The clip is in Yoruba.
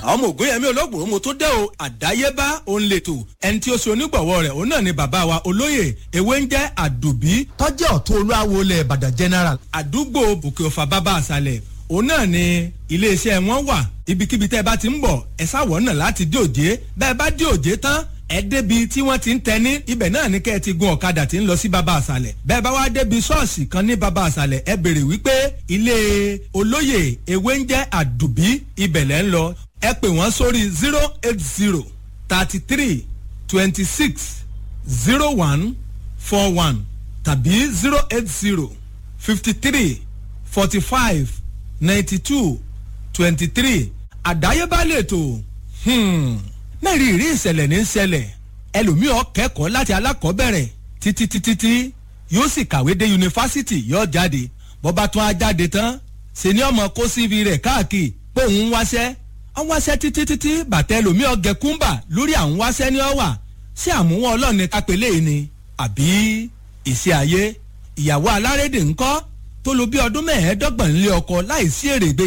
àwọn ọmọ ògùn yẹmí olóògùn mo tó dé o àdáyébá òun lètò ẹni tí ó ṣe onígbọ̀wọ́ rẹ̀ òun náà ni bàbá wa olóyè ewé ń jẹ́ àdùbí tọ́jú ọ̀tún olúwawo ilẹ̀ ìbàdàn general. àdúgbò òkè ọ̀fà bàbá àṣàlẹ̀ òun náà ni iléeṣẹ́ wọn wà ibikíbi tẹ́ ẹ bá ti ń bọ̀ ẹ sáwọ̀ náà láti dé òjé bẹ́ẹ̀ bá dé òjé tán ẹ débi tí wọ́n ti ń tẹ́ni ibẹ̀ náà ní kẹ́ ẹ ti gun ọ̀kadà tí ń lọ sí baba àṣàlẹ̀ bẹ́ẹ̀ bá wá débi ṣọ́ọ̀ṣì kan ní baba àṣàlẹ̀ ẹ béèrè wípé ilé olóyè ewé ń jẹ́ àdùbí ibẹ̀ lẹ́ ń lọ ẹ pè wọ́n sórí zero eight zero thirty three twenty six zero one four one tàbí zero eight zero fifty three forty five ninety two twenty three àdáyébá lè tó mẹ́rin ìrí ìṣẹ̀lẹ̀ ní ṣẹlẹ̀ ẹlòmíì ó kẹ́kọ̀ọ́ láti alákọ̀ọ́bẹ̀rẹ̀ títí títí tí yóò sì kàwé dé yunifásitì yóò jáde bọ́ba tún á jáde tán ṣe ni ọmọ kó cv rẹ̀ káàkiri pé òun ń wáṣẹ́ ń wáṣẹ́ títí títí bàtẹ́ ẹlòmíì ọ̀gẹ̀ kúńbà lórí àwọn wáṣẹ́ ní ọ̀wà ṣé àmúwọ̀n ọlọ́ọ̀ni kápẹ́lẹ́ yìí ni àbí ìṣe ayé ìyàwó alárédè ńkọ́ tó lo bí ọdún mẹ́ẹ̀ẹ́dọ́gbọ̀n nílé ọkọ láì sí èrè